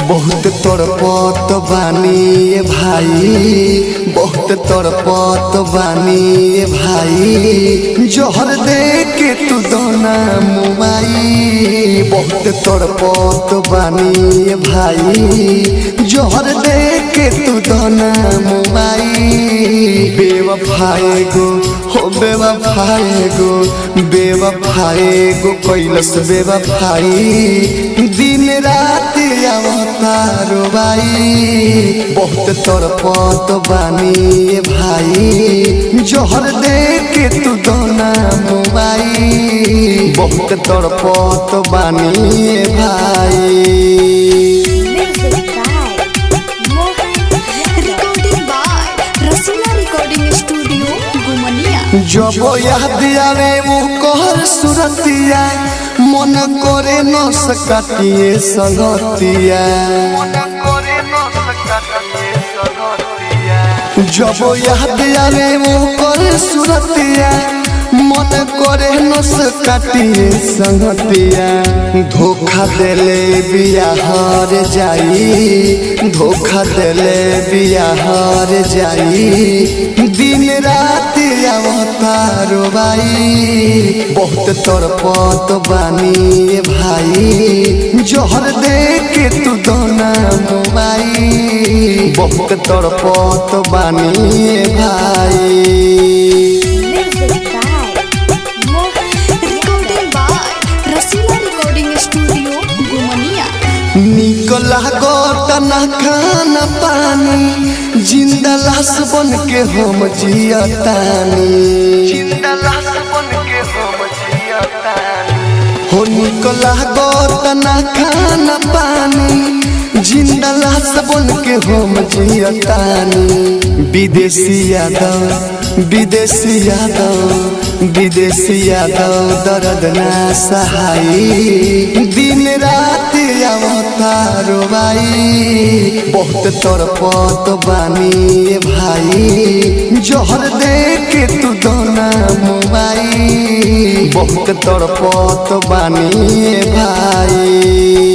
बहुत तड़पत बानी ए भाई बहुत तड़पत बानी ए भाई जोहर दे के तू दोना मुमाई बहुत तड़पत बानी ए भाई जोहर दे के तू दोना मुमाई बेवफाए गो हो बेवफाए गो बेवफाए गो कैलस बेवफाई दिन रात अवतारो बाई बहुत तड़पत बानी ए भाई जोहर दे के तू दोना मुबाई बहुत तड़पत बानी ए भाई Music by Mohan Recording by Rasila Recording Studio, Gumania. जब याद आवे वो कहर सुरतिया मन करे न सकतिए संगतिया जब याद आवे वो कहर सुरतिया मन करे न सकतिए संगतिया धोखा देले बिया हर जाई धोखा देले बिया हर जाई दिन रात अवतारो बाई बहुत तड़पत बानी ए भाई जोहर दे के तू दोना मुबाई बहुत तड़पत बानी ए भाई Music by Mohan Recording by Rasila Recording Studio, Gumania. निकला गोटना खाना पानी जिंदा लाश बन के हम जियतानी जिंदा लाश बन के हम जियतानी हो निकला गोटना खाना पानी जिंदा लाश बन के हम जियतानी विदेशी यादव विदेशी यादव विदेशी यादव दर्द ना सहाई दिन रात अवतारो बाई बहुत तड़पत बानी ए भाई जोहर दे के तू दोना मुबाई बहुत तड़पत बानी ए भाई